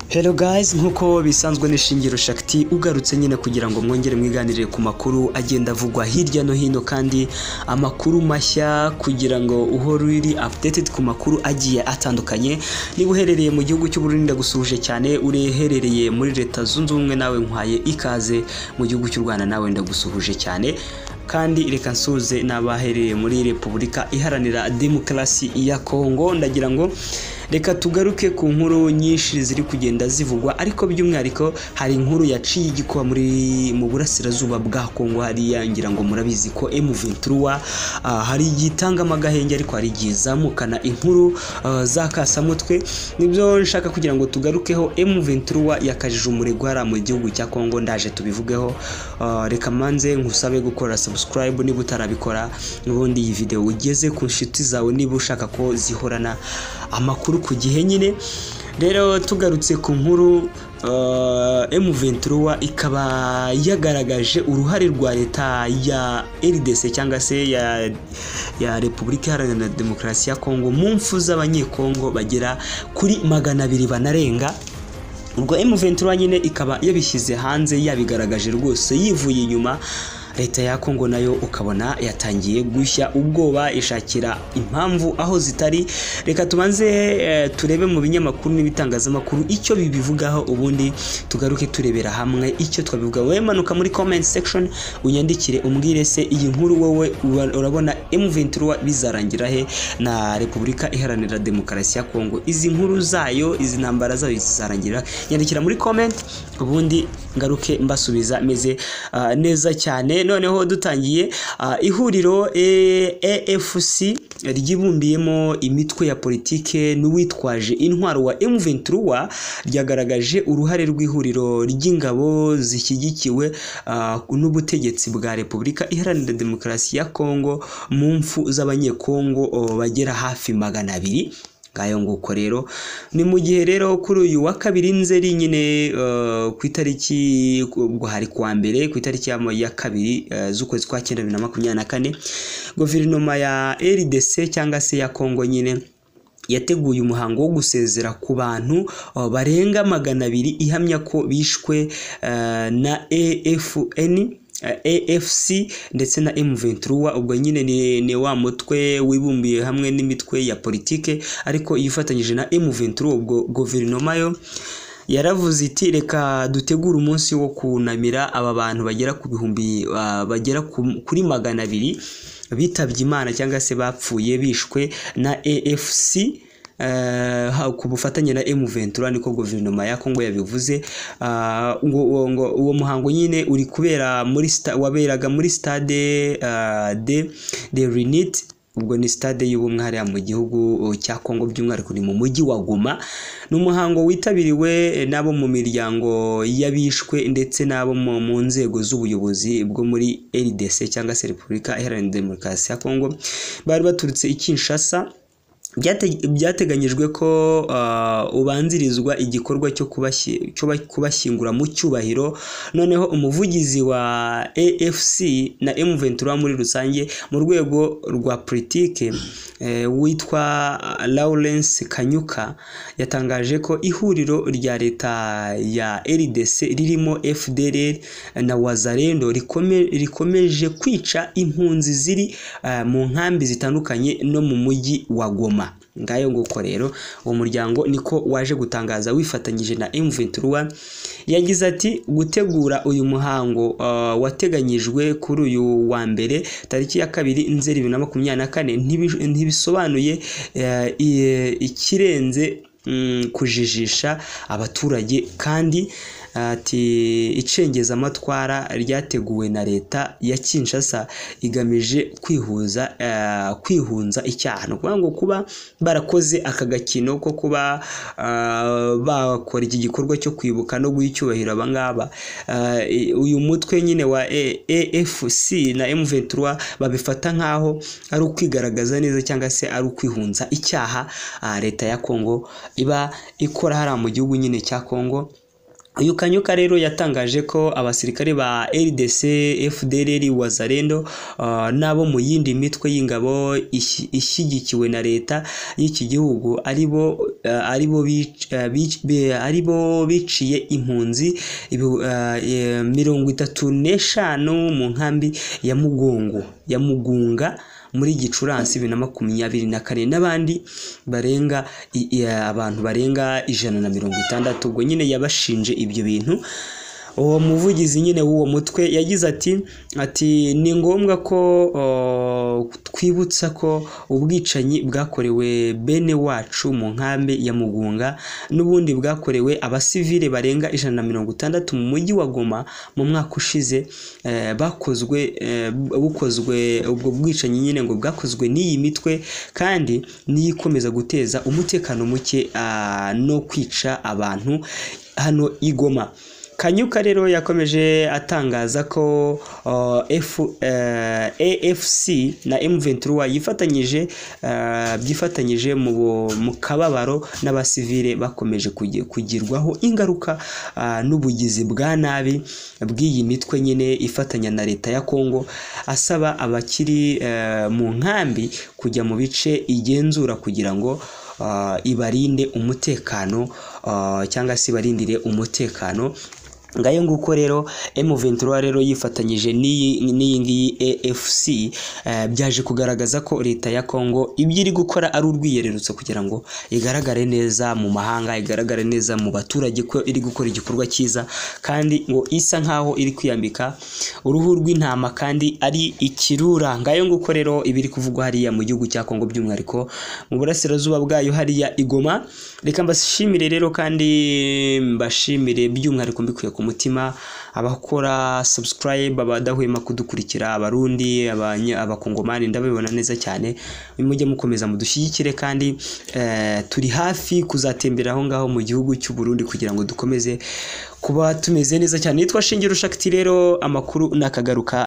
Hello guys nk'uko bisanzwe n'ishingiro Shakti ugarutse nyine kugira ngo mwongere mwiganirire ku makuru agenda avugwa hirya no hino kandi amakuru mashya kugira ngo uhore uri updated ku makuru agiye atandukanye niba uherereye mu gihugu cy'Uburundi ndagusuhuje cyane ureherereye muri leta zunze ubumwe nawe nkwaye ikaze mu gihugu cy'u Rwanda nawe ndagusuhuje cyane kandi reka nsuze n'abahereye muri Repubulika Iharanira Demokarasi ya Kongo ndagira ngo reka tugaruke ku nkuru nyinshi ziri kugenda zivugwa ariko by'umwihariko hari inkuru yaciye igikuba muri mu burasirazuba bwa Kongo hariya ngira ngo murabizi ko M23 hari igitangamo agahenge ariko hari igizamukana inkuru uh, za kasamutwe nibyo nshaka kugira ngo tugarukeho M23 yakajije umurego hari mu gihugu cya Kongo ndaje tubivugeho uh, reka manze nkusabe gukora subscribe niba utarabikora n'ubundi iyi video ugeze ku nshuti zawe niba ushaka ko zihorana amakuru ku gihe nyine rero tugarutse ku nkuru M23 ikaba yagaragaje uruhare rwa leta ya RDC cyangwa se ya ya Repubulika Iharanira Demokarasi ya Kongo mu mfu z'abanyekongo bagera kuri magana abiri banarenga urwo M23 nyine ikaba yabishyize hanze yabigaragaje rwose yivuye inyuma leta ya Kongo nayo ukabona yatangiye gushya ubwoba ishakira impamvu aho zitari reka tubanze e, turebe mu binyamakuru n'ibitangazamakuru icyo bibivugaho ubundi tugaruke turebera hamwe icyo twabivuga wowe manuka muri comment section unyandikire umbwire se iyi nkuru wowe urabona M23 bizarangira he na Repubulika Iharanira Demokarasi ya Kongo izi nkuru zayo izi ntambara zayo zizarangira nyandikira muri comment ubundi ngaruke mbasubiza meze uh, neza cyane noneho dutangiye ihuriro AFC ryibumbiyemo imitwe ya politike n'uwitwaje intwaro wa M23 ryagaragaje uruhare rw'ihuriro ry'ingabo zishyigikiwe n'ubutegetsi bwa Repubulika Iharanira Demokarasi ya Kongo mu mfu z'abanyekongo bagera hafi magana abiri ngayo nguko rero ni mu gihe rero kuri uyu wa kabiri nzeri nyine ku itariki ubwo hari kuwa mbere ku itariki ya kabiri z'ukwezi kwa cyenda bibiri na makumyabiri na kane guverinoma ya RDC cyangwa se ya Kongo nyine yateguye umuhango wo gusezera ku bantu barenga magana abiri ihamya ko bishwe na AFN AFC ndetse na M23 ubwo nyine ni, ni wa mutwe wibumbiye hamwe n'imitwe ya politike ariko yifatanyije na M23 ubwo guverinoma yo yaravuze iti reka dutegure umunsi wo kunamira aba bantu bagera ku bihumbi uh, bagera kuri magana abiri bitabye imana cyangwa se bapfuye bishwe na AFC ku bufatanye na M23 niko guverinoma ya Kongo yabivuze ngo uwo muhango nyine uri kubera muri waberaga muri stade de de Renit ubwo ni stade y'ubumwe hariya mu gihugu cya Kongo by'umwihariko ni mu mujyi wa Goma ni umuhango witabiriwe n'abo mu miryango y'abishwe ndetse n'abo mu nzego z'ubuyobozi bwo muri RDC cyangwa se Repubulika Iharanira Demokarasi ya Kongo bari baturutse i Kinshasa byateganyijwe ko ubanzirizwa igikorwa cyo kubashyingura mu cyubahiro noneho umuvugizi wa afc na M23 muri rusange mu rwego rwa politike witwa lawrence kanyuka yatangaje ko ihuriro rya leta ya rdc ririmo fdr na wazarendo rikomeje kwica impunzi ziri mu nkambi zitandukanye no mu mujyi wa goma ngayo nguko rero uwo muryango niko waje gutangaza wifatanyije na M23 yagize ati gutegura uyu muhango uh, wateganyijwe kuri uyu wa mbere tariki ya kabiri nzeri bibiri na makumyabiri na kane ntibisobanuye uh, ikirenze um, kujijisha abaturage kandi ati icengeza amatwara ryateguwe na leta ya Kinshasa igamije kwihuza kwihunza icyaha ni ukuvuga ngo kuba barakoze aka gakino ko kuba bakora iki gikorwa cyo kwibuka no guha icyubahiro aba ngaba uyu mutwe nyine wa AFC na M23 babifata nk'aho ari ukwigaragaza neza cyangwa se ari ukwihunza icyaha leta ya Kongo iba ikora hariya mu gihugu nyine cya Kongo uyu kanyuka rero yatangaje ko abasirikare ba rdc fdrr wazarendo uh, n'abo mu yindi mitwe y'ingabo ishi- ishyigikiwe na leta y'iki gihugu aribo uh, aribo bic- uh, bic- be- aribo biciye impunzi ibi- uh, eh, mirongo itatu n'eshanu mu nkambi ya mugongo ya mugunga muri gicurasi bibiri na makumyabiri na kane n'abandi barenga i- i- abantu barenga ijana na mirongo itandatu ubwo nyine yabashinje ibyo bintu uwo muvugizi nyine w'uwo mutwe yagize ati ati ni ngombwa ko o, twibutsa ko ubwicanyi bwakorewe bene wacu mu nkambi ya mugunga n'ubundi bwakorewe abasivile barenga ijana na mirongo itandatu mu mujyi wa goma mu mwaka ushize eh, bakozwe eh, bukozwe ubwo bwicanyi nyine ngo bwakozwe n'iyi mitwe kandi niyo ikomeza guteza umutekano muke ah, no kwica abantu hano i goma kanyuka rero yakomeje atangaza ko uh, F, uh, afc na m23 yifatanyije uh, byifatanyije mu bu- mu kababaro n'abasivile bakomeje kugi- kugirwaho ingaruka uh, n'ubugizi bwa nabi bw'iyi mitwe nyine ifatanya na leta ya kongo asaba abakiri uh, mu nkambi kujya mu bice igenzura kugira ngo uh, ibarinde umutekano uh, cyangwa se ibarindire umutekano ngayo nguko rero M23 rero yifatanyije n'iyi n'iyi ngiyi AFC eh, byaje kugaragaza ko leta ya Congo ibyo iri gukora ari urwiyererutso kugira ngo igaragare neza mu mahanga igaragare neza mu baturage ko iri gukora igikorwa cyiza kandi ngo isa nkaho iri kwiyambika uruhu rw'intama kandi ari ikirura ngayo nguko rero ibiri kuvugwa hariya mu gihugu cya Congo by'umwihariko mu burasirazuba bwayo hariya igoma reka mbashimire rero kandi mbashimire by'umwihariko mbikuye ku mutima abakora subscribe abadahwema kudukurikira abarundi abanya- abakongomani ndabibona neza cyane mujye mukomeza mudushyigikire kandi eh, turi hafi kuzatembera aho ngaho mu gihugu cy'u Burundi kugira ngo dukomeze kuba tumeze neza cyane nitwa Shingiro Shakti rero amakuru nakagaruka